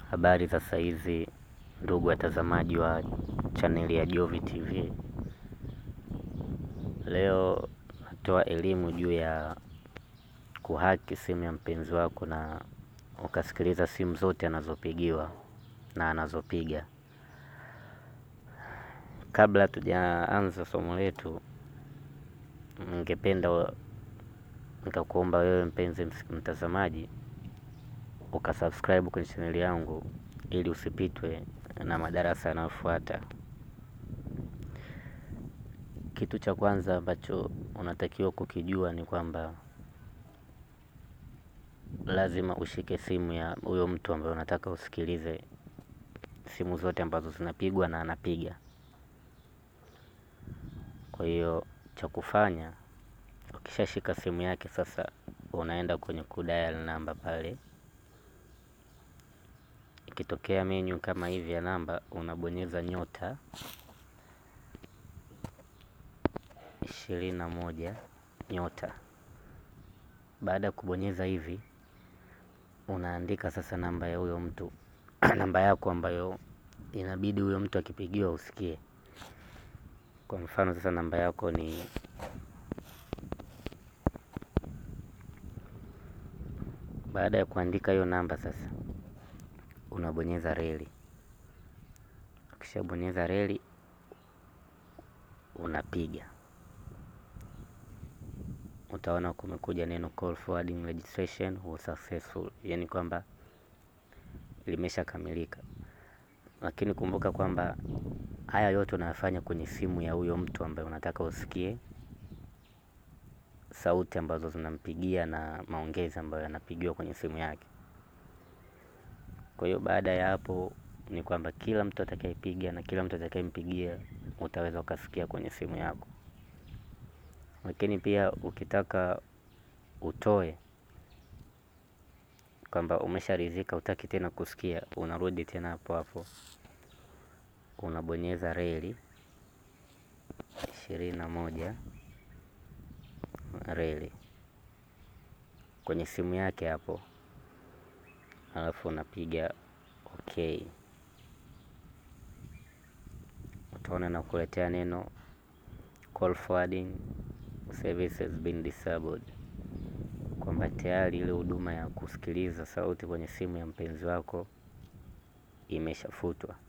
Habari za saizi ndugu watazamaji wa chaneli ya Jovi TV. Leo natoa elimu juu ya kuhaki simu ya mpenzi wako na ukasikiliza simu zote anazopigiwa na anazopiga. Kabla tujaanza somo letu, ningependa nikakuomba wewe mpenzi mtazamaji ukasubscribe kwenye chaneli yangu ili usipitwe na madarasa yanayofuata. Kitu cha kwanza ambacho unatakiwa kukijua ni kwamba lazima ushike simu ya huyo mtu ambaye unataka usikilize simu zote ambazo zinapigwa na anapiga. Kwa hiyo cha kufanya, ukishashika simu yake sasa, unaenda kwenye kudial namba pale. Ikitokea menu kama hivi ya namba, unabonyeza nyota ishirini na moja nyota. Baada ya kubonyeza hivi, unaandika sasa namba ya huyo mtu namba yako ambayo inabidi huyo mtu akipigiwa usikie. Kwa mfano sasa namba yako ni baada ya kuandika hiyo namba sasa, unabonyeza reli. Ukishabonyeza reli, unapiga utaona kumekuja neno call forwarding registration was successful, yani kwamba limeshakamilika. Lakini kumbuka kwamba haya yote unayafanya kwenye simu ya huyo mtu ambaye unataka usikie sauti ambazo zinampigia na maongezi ambayo yanapigiwa kwenye simu yake. Kwa hiyo baada ya hapo ni kwamba kila mtu atakayepiga na kila mtu atakayempigia utaweza ukasikia kwenye simu yako. Lakini pia ukitaka utoe kwamba umesharidhika hutaki tena kusikia, unarudi tena hapo hapo, unabonyeza reli ishirini na moja reli kwenye simu yake hapo, alafu unapiga okay. Utaona na kuletea neno call forwarding service has been disabled, kwamba tayari ile huduma ya kusikiliza sauti kwenye simu ya mpenzi wako imeshafutwa.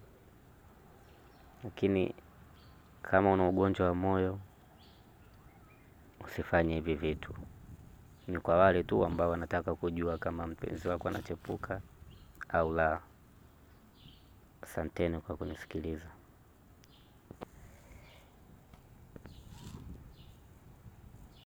Lakini kama una ugonjwa wa moyo usifanye hivi vitu. Ni kwa wale tu ambao wanataka kujua kama mpenzi wako anachepuka au la. Asanteni kwa kunisikiliza.